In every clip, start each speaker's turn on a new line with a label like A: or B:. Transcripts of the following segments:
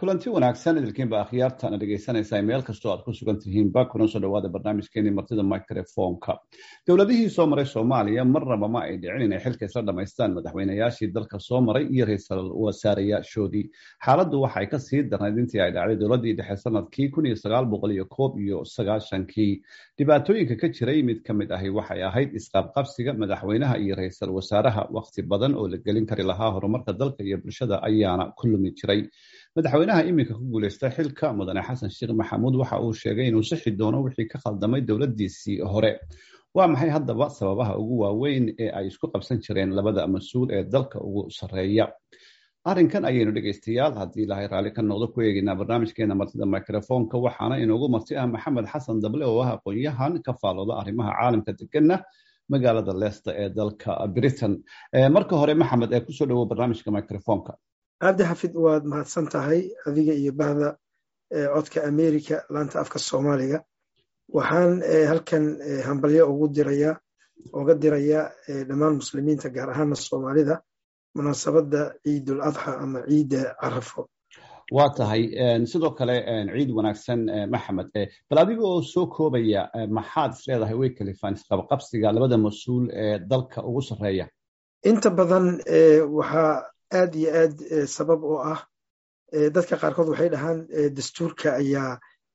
A: kulanti wanaagsan idilkiinba akhyaartana dhegaysanaysaa meel kastoo aad ku sugan tihiinba kuna soo dhawaada barnaamijkeenii martida microfonka dowladihii soo maray soomaaliya marnaba ma ay dhicin inay xilka isla dhamaystaan madaxweynayaashii dalka soo maray iyo ra-iisul wasaareyaashoodii xaaladdu waxay kasii darnayd intii ay dhacday dowladii dhexe sanadkii kun iyo sagaal boqol iyo koob iyo sagaashankii dhibaatooyinka ka jiray mid ka mid ahi waxay ahayd isqaabqabsiga madaxweynaha iyo ra-iisul wasaaraha waqti badan oo la gelin kari lahaa horumarka dalka iyo bulshada ayaana ku lumi jiray madaxweynaha iminka ku guuleystay xilka mudane xasan sheekh maxamuud waxa uu sheegay inuu sixi doono wixii ka khaldamay dowladiisii hore waa maxay haddaba sababaha ugu waaweyn ee ay isku qabsan jireen labada mas-uul ee dalka ugu sarreeya arrinkan ayaynu dhegaystayaal haddii ilahay raalli ka noqdo ku eegeynaa barnaamijkeena martida microfonka waxaana inoogu marti ah maxamed xasan dable oo ah aqoon-yahan ka faalooda arrimaha caalamka deganna magaalada leicester ee dalka britain marka hore maxamed ee kusoo dhawo barnaamijka microfonka
B: cabdi xafid waad mahadsan tahay adiga iyo bahda codka america laanta afka soomaaliga waxaan halkan hambalyo ugu diraya uga diraya dhammaan muslimiinta gaar ahaana soomaalida munaasabadda ciidul adxa ama ciidda carafo
A: waa tahay sidoo kale ciid wanaagsan maxamed bal adiga oo soo koobaya maxaad is leedahay way kalifaan isqabqabsiga labada mas-uul ee dalka ugu sarreeya
B: inta badan waxaa aad iyo aad sabab oo ah dadka qaarkood waxay dhahaan dastuurka ayaa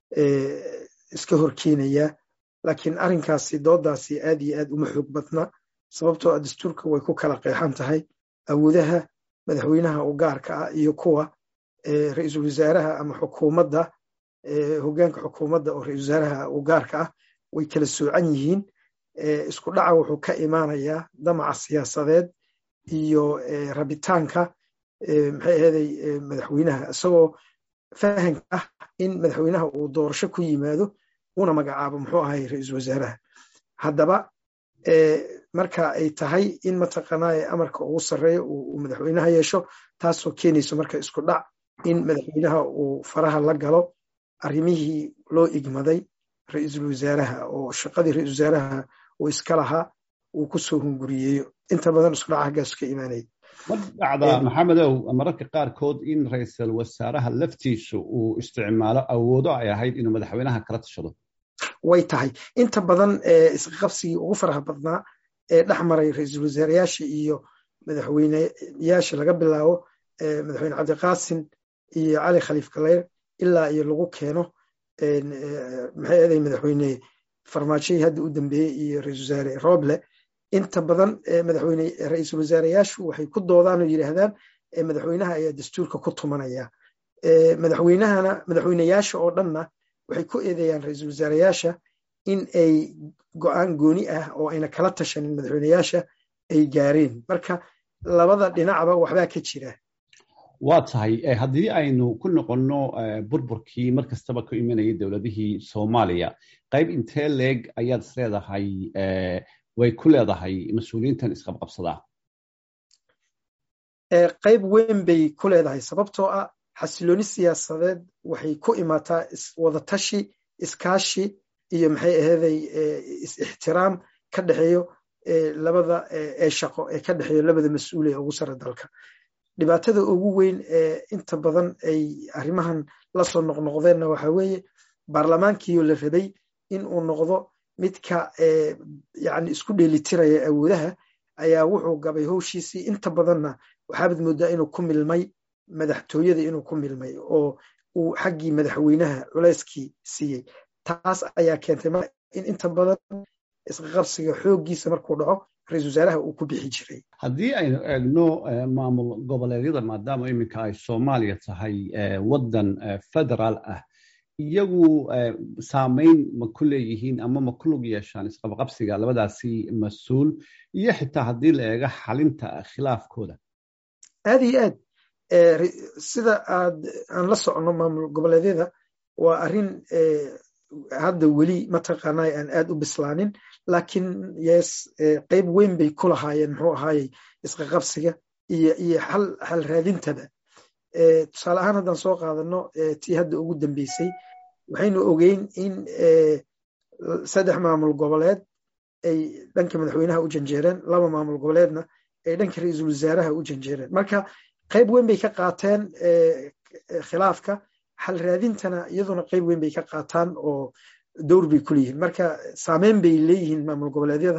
B: iska horkeenaya laakiin arrinkaasi doodaasi aad iyo aad uma xoog badna sababtoo ah dastuurka way ku kala qeexan tahay awoodaha madaxweynaha u gaarka ah iyo kuwa ra-iisul wasaaraha ama xukuumadda hoggaanka xukuumadda oo ra-isul wasaaraha u gaarka ah way kala soocan yihiin isku dhaca wuxuu ka imaanayaa damaca siyaasadeed iyo rabitaanka maxay ahaday madaxweynaha isagoo fahanka ah in madaxweynaha uu doorasho ku yimaado una magacaabo muxuu ahay ra-iisul wasaaraha haddaba marka ay tahay in mataqaanaa amarka ugu sarreeya uu madaxweynaha yeesho taasoo keenayso marka isku dhac in madaxweynaha uu faraha la galo arrimihii loo igmaday ra-iisul wasaaraha oo shaqadii ra-isul wasaaraha uu iska lahaa uu ku soo hunguriyeeyo inta badan isku dhaca haggaasu ka imaanaya
A: ma dhacda maxamedow mararka qaarkood in ra-iisul wasaaraha laftiisu uu isticmaalo awoodo ay ahayd inuu madaxweynaha kala tashado
B: way tahay inta badan isqabsigii ugu faraha badnaa ee dhex maray ra-iisul wasaarayaasha iyo madaxweyneyaasha laga bilaabo madaxweyne cabdiqaasim iyo cali khaliif galeyr ilaa iyo lagu keeno maxay aday madaxweyne farmaajihii hadda u dambeeyey iyo ra-isul wasaare roble inta badan madaxweyne ra-iisul wasaareyaashu waxay ku doodaan oo yidhaahdaan madaxweynaha ayaa dastuurka ku tumanaya madaxweynahana madaxweyneyaasha oo dhanna waxay ku eedeeyaan ra-iisul wasaareyaasha in ay go-aan gooni ah oo ayna kala tashanin madaxweyneyaasha ay gaareen marka labada dhinacba waxbaa ka jira
A: waa tahay haddii aynu ku noqonno burburkii mar kastaba ku imanayay dowladihii soomaaliya qayb intee leeg ayaad is leedahay way ku leedahay mas-uuliyiintan isqabqabsadaa
B: qayb weyn bay ku leedahay sababtoo ah xasilooni siyaasadeed waxay ku imaataa wadatashi iskaashi iyo maxay aheeday is-ixtiraam ka dhexeeyo labada ee shaqo ee ka dhexeeyo labada mas-uul ee ugu sare dalka dhibaatada ugu weyn ee inta badan ay arrimahan lasoo noqnoqdeenna waxa weeye baarlamaankiioo la rabay in uu noqdo midka yani isku dheelitiraya awoodaha ayaa wuxuu gabay howshiisii inta badanna waxaabad moodaa inuu ku milmay madaxtooyada inuu ku milmay oo uu xaggii madaxweynaha culayskii siiyey taas ayaa keentay in inta badan isqaqabsiga xooggiisa markuu dhaco ra-isul wasaaraha uu ku bixi jiray
A: haddii aynu eegno maamul goboleedyada maadaama iminka ay soomaaliya tahay waddan federaal ah iyagu saamayn ma ku leeyihiin ama ma ku lug yeeshaan isqabqabsiga labadaasi mas-uul iyo xitaa haddii la eego xalinta khilaafkooda
B: aad iyo aad sida aad aan la socono maamul goboleedyada waa arrin hadda weli mataqaanaa aan aad u bislaanin laakiin yes qayb weyn bay ku lahaayeen muxuu ahaayey isqaqabsiga iyo iyo xal xal raadintaba tusaale ahaan haddaan soo qaadano tii hadda ugu dambeysay waxaynu ogeyn in saddex maamul goboleed ay dhanka madaxweynaha u janjeereen laba maamul goboleedna ay dhanka ra-iisul wasaaraha u janjeereen marka qayb weyn bay ka qaateen khilaafka xal raadintana iyaduna qeyb weyn bay ka qaataan oo dowr bay kuleeyihiin marka saameyn bay leeyihiin maamul goboleedyada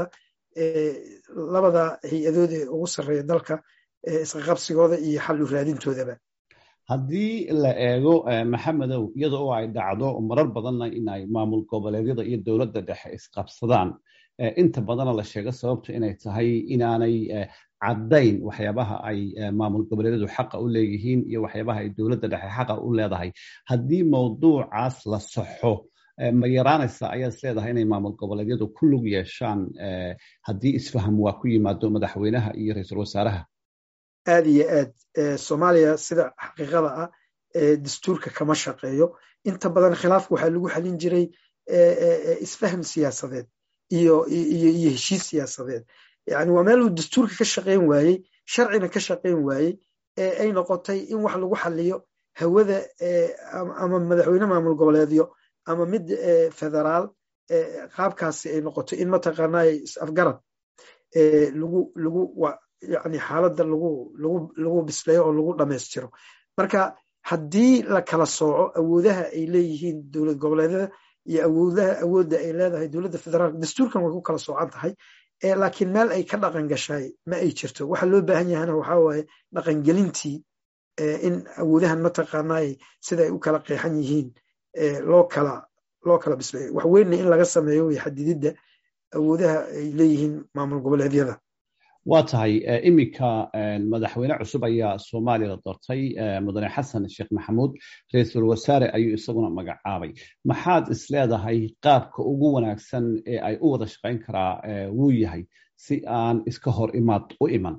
B: labada hay-adood ee ugu sarreeya dalka isqaqabsigooda iyo xal u raadintoodaba
A: haddii la eego maxamedow iyada oo ay dhacdo marar badanna inay maamul goboleedyada iyo dowladda dhexe isqabsadaan inta badana la sheego sababtu inay tahay inaanay caddayn waxyaabaha ay maamul goboleedyadu xaqa u leeyihiin iyo waxyaabaha ay dowladda dhexe xaqa u leedahay haddii mawduucaas la saxo ma yaraanaysa ayaad is leedahay inay maamul goboleedyadu ku lug yeeshaan haddii isfaham waa ku yimaado madaxweynaha iyo ra-iisul wasaaraha
B: aad iyo aad soomaaliya sida xaqiiqada ah dastuurka kama shaqeeyo inta badan khilaafka waxaa lagu xalin jiray isfaham siyaasadeed iyo iyo heshiis siyaasadeed yani waa meel uu dastuurka ka shaqayn waayey sharcina ka shaqayn waayey ee ay noqotay in wax lagu xaliyo hawada ama madaxweyne maamul goboleedyo ama mid federaal qaabkaasi ay noqoto in mataqaanaa is-afgarad lagu lagu yani xaaladda lagu lagu lagu bisleeyo oo lagu dhammaystiro marka haddii la kala sooco awoodaha ay leeyihiin dowlad goboleedyada iyo awoodaha awoodda ay leedahay dowladda federaalka dastuurkan way ku kala soocan tahay laakiin meel ay ka dhaqan gashay ma ay jirto waxa loo baahan yahana waxaa waaye dhaqangelintii in awoodahan mataqaanaa sida ay u kala qeexan yihiin loo kala loo kala bisleeyo wax weynna in laga sameeyo way xadididda awoodaha ay leeyihiin maamul goboleedyada
A: waa tahay iminka madaxweyne cusub ayaa soomaaliya doortay mudane xasan sheekh maxamuud ra-iisul wasaare ayuu isaguna magacaabay maxaad is leedahay qaabka ugu wanaagsan ee ay u wada shaqayn karaa wuu yahay si aan iska hor imaad u iman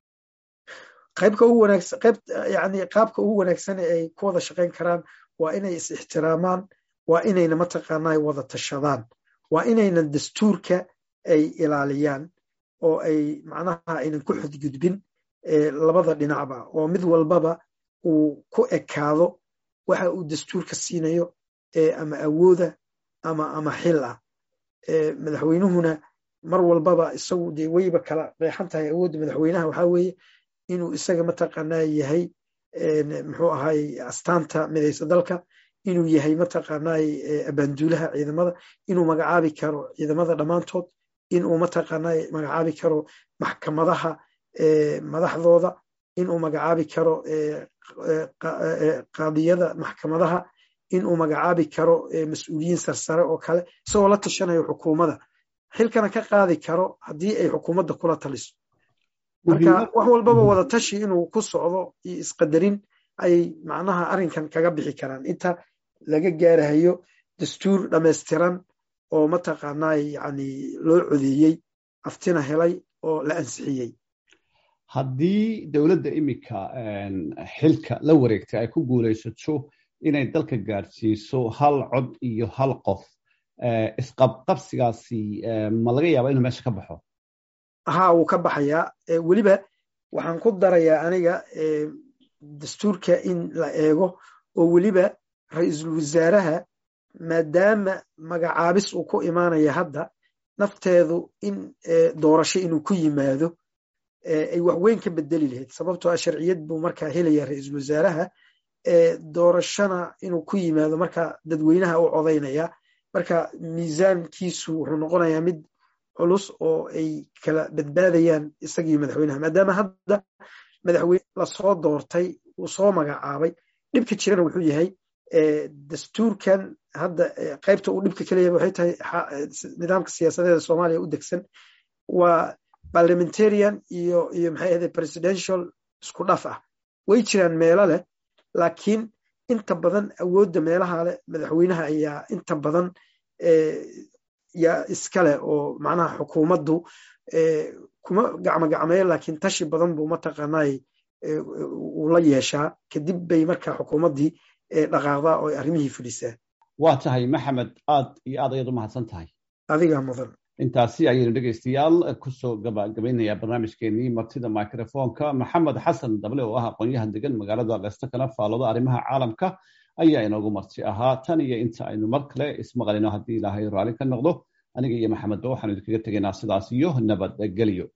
B: qaybka ugu wanaagsan qayb yani qaabka ugu wanaagsan ee ay ku wada shaqayn karaan waa inay is ixtiraamaan waa inayna mataqaanaa wada tashadaan waa inayna dastuurka ay ilaaliyaan oo ay macnaha aynan ku xudgudbin labada dhinacba oo mid walbaba uu ku ekaado waxa uu dastuurka siinayo ama awooda ama ama xil ah madaxweynuhuna mar walbaba isagu dee weyba kala qeexan tahay awoodda madaxweynaha waxaa weeye inuu isaga mataqaanaa yahay muxuu ahay astaanta midaysa dalka inuu yahay mataqaanaa abaanduulaha ciidamada inuu magacaabi karo ciidamada dhammaantood inuu mataqaanaa magacaabi karo maxkamadaha madaxdooda inuu magacaabi karo qaadiyada maxkamadaha inuu magacaabi karo mas-uuliyiin sarsare oo kale isagoo la tashanayo xukuumadda xilkana ka qaadi karo haddii ay xukuumadda kula taliso marka wax walbaba wada tashi inuu ku socdo iyo isqadarin ayay macnaha arrinkan kaga bixi karaan inta laga gaarahayo dastuur dhammaystiran oo mataqaanaa yani loo codeeyey aftina helay oo la ansixiyey
A: haddii dowladda iminka xilka la wareegtay ay ku guulaysato inay dalka gaadhsiiso hal cod iyo hal qof isqabqabsigaasi ma laga yaaba inuu meesha ka baxo
B: haa wuu ka baxayaa weliba waxaan ku darayaa aniga dastuurka in la eego oo weliba ra-iisul wasaaraha maadaama magacaabis uu ku imaanaya hadda nafteedu in doorasho inuu ku yimaado ay wax weyn ka bedeli lahayd sababtoo ah sharciyad buu markaa helaya ra-iisul wasaaraha doorashona inuu ku yimaado markaa dadweynaha u codaynaya marka miisaankiisu wuxuu noqonayaa mid culus oo ay kala badbaadayaan isagii madaxweynaha maadaama hadda madaxweyne lasoo doortay uu soo magacaabay dhibka jirana wuxuu yahay dastuurkan hadda qaybta uu dhibka kaleeyahay waxay tahay nidaamka siyaasadeeda soomaaliya u degsan waa parliamentarian iyo iyo maxay ahde presidential isku dhaf ah way jiraan meelo leh laakiin inta badan awoodda meelaha leh madaxweynaha ayaa inta badan yaa iskale oo macnaha xukuumaddu kuma gacmo gacmeeyo laakiin tashi badan buu mataqaanaa uu la yeeshaa kadib bay markaa xukuumaddii dhaqaaqdaa oo arrimihii fulisaa
A: waa tahay maxamed aad iyo aad ayaad u mahadsan tahay
B: adigaa mudan
A: intaasi ayaynu dhegaystayaal kusoo gabagabaynayaa barnaamijkeenii martida microfonka maxamed xasan dable oo ah aqoonyahan degan magaalada leesta kana faalooda arrimaha caalamka ayaa inoogu marti ahaa tan iyo inta aynu mar kale ismaqalino haddii ilaahay raalli ka noqdo aniga iyo maxamedba waxaanu idinkaga tegaynaa sidaas iyo nabadgelyo